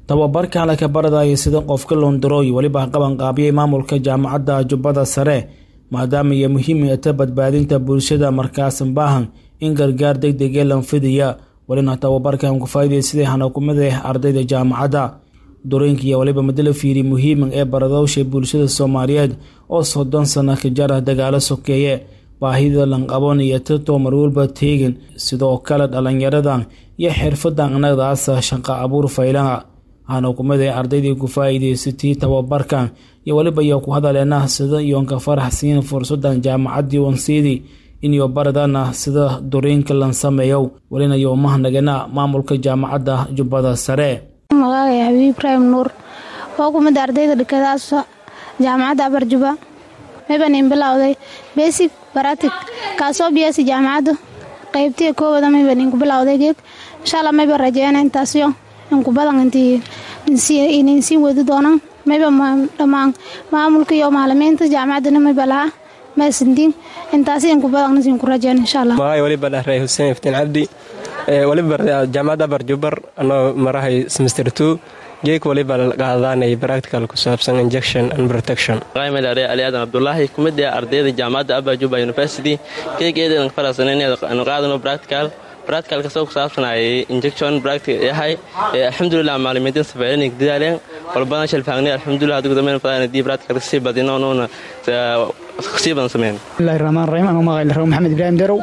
tababarkan laka baradaya sida qofka loondarooy weliba qabanqaabiyay maamulka jaamacadda jubbada sare maadaama iyo muhiim ta badbaadinta bulshada markaasan baahan in gargaar degdege lanfidiya welina tababarkan ku faa'iidaysaday hanakumada ardayda jaamacadda durooyinka iyo waliba madala fiiri muhiiman ee baradowsha bulshada soomaaliyeed oo soddon sano ka jara dagaalo sokeeye baahida lanqaboon iyo tato marwalba teegin sidoo kale dhalinyaradan iyo xirfadan anagdaasa shaqa abuur faylaha hanakumada ardaydii ku faa'iidaysatay tababarkan iyo weliba iyo ku hadaleena sida iyoonka farax siin fursadan jaamacaddii wansiidii iniyo baradana sida duriinka lan sameeyow welina iyo mahnagana maamulka jaamacadda jubbada sare magacay xabiib ibraahim nuur oo kumida ardayda dhikadaas jaamacadda abarjuba meban in bilowday besig baratig kaasoo biyasi jaamacaddu qaybtiya koowada mayban inku bilowday geeg inshaalla mayba rajeena intaasyo inku badan intii inaysiin wadi doonaan mayba dhammaan maamulka iyo maalimiinta jaamacaddana mayba lahaa maasindiin intaasi inku badan isiinku rajeen insha allah magacay waliba dhahray xuseen iftiin cabdi waliba jaamacadda abarjubar anoo marahay semester two geek waliba qaadaanay practical ku saabsan injection and protection ali aadan abdulaahi kumid ah ardayda jaamacadda abajuba university geegeedan farasanaynu qaadano practical practical kasoo ku saabsanayay injection practical yahay alxamdulilah maalimiintin safeelin dadaaleen walbana shalfaagnay alxamdulilah adigu dambeyn fadaan dii practical kasii badino nuuna kasii badan sameyn bismillahi raxmaan raxiim anuu magaca laraw maxamed ibraahim darow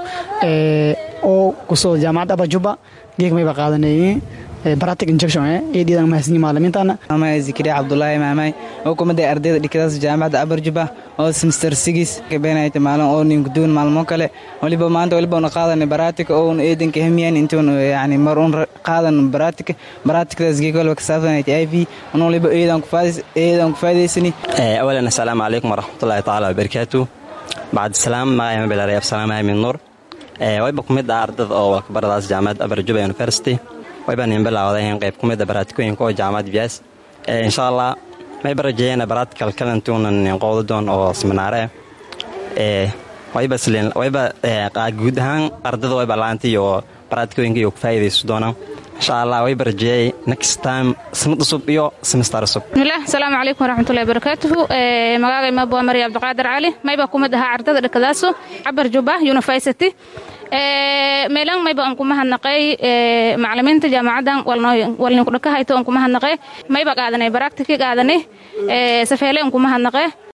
oo kusoo jaamacadda abajuba geeg mayba qaadanayeen baratic injection eedhiidan mahadsanyi maalimiintana maamay zikriya cabdulaahi maamay oo kumaday ardayda dhikadaas jaamacadda abarjuba oo semester sigis kabeenayta maalin oo ninkuduun maalmo kale waliba maanta waliba una qaadanay baratic oo un eedanka hamiyan intuun yani mar un qaadan baratic baraticdaas geeg waliba kasaabsanayta i v un waliba eedan ku faa'idaysani awalan assalaamu calaykum waraxmatullaahi tacaala wabarakaatu bacd salaam magacay mabilaray absalaam ahmed nuur waliba kumid ah ardada oo walkabaradaas jaamacadda abarjuba university waybaan in bilawday qayb ku mida baraatikooyinka oo jaamacad biyaas insha allah mayba rajeeyana baraatikal kalantuunan qowda doon oo seminaare wayba guud ahaan ardada wayba laanta iyo baraatikooyinka iyo ku faa'iidayso doonaan insha allah wayba rajeeyay next time sanad cusub iyo semester cusub bismillaah asalaamu calaykum waraxmatullahi wabarakaatuhu magacay mabwa mari cabdiqaadir cali mayba kumid ahaa ardada dhakadaaso cabar juba university meelan mayba aan kuma hadnaqay macalimiinta jaamacaddan walninkudhakahayto aan kuma hadnaqay mayba qaadanay baraktiki qaadanay safeele aan kuma hadnaqay